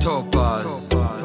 Topaz.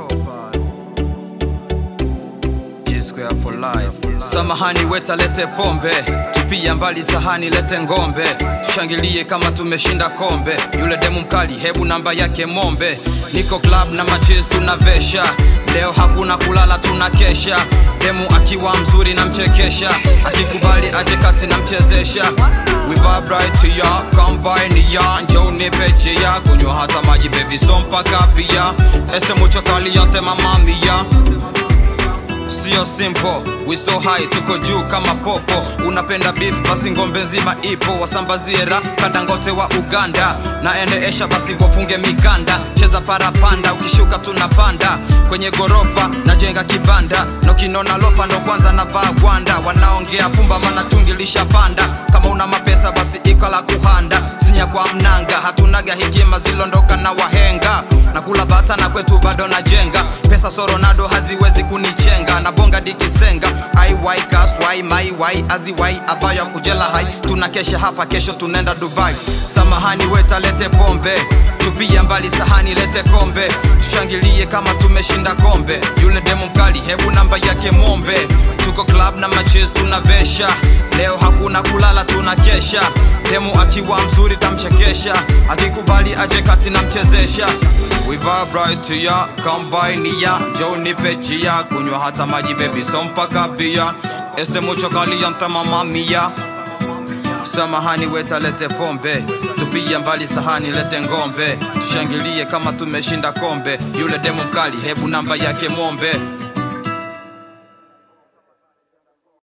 G Square for life. Samahani weta lete pombe, tupia mbali sahani lete ngombe, tushangilie kama tumeshinda kombe. Yule demu mkali, hebu namba yake mombe. Niko club na machiz tunavesha, leo hakuna kulala tunakesha. Demu akiwa mzuri namchekesha, akikubali aje kati namchezesha. We vibrate ya combine ya njoo nipe chia, kunywa hata maji baby so mpaka pia. Este mucho caliente mama mia sio simple we so high tuko juu kama popo unapenda beef basi ngombe nzima ipo wasambazie ra kadangote wa uganda na endeesha basi wafunge mikanda cheza parapanda ukishuka tunapanda kwenye gorofa najenga kibanda nokinona lofa ndo kwanza navaa gwanda wanaongea pumba mana tungilisha panda kama una mapesa basi iko la kuhanda sinya kwa mnanga hatunaga hekima zilondoka na wahenga na kula bata na kwetu bado najenga pesa soronado haziwezi kunichenga na bonga dikisenga aiwai kaswai maiwai aziwai abayo kujela hai tunakesha hapa kesho tunaenda dubai samahani wetalete pombe tupia mbali sahani lete kombe tushangilie kama tumeshinda kombe yule demu mkali hebu namba yake mombe tuko club na machis tunavesha leo hakuna kulala tunakesha demu akiwa mzuri tamchekesha akikubali aje kati namchezesha We vibrate ya combine ya Joe nipe chia kunywa hata maji baby so mpaka bia Este mucho caliente mama mia Samahani weta lete pombe tupia mbali sahani lete ngombe tushangilie kama tumeshinda kombe yule demu mkali hebu namba yake mombe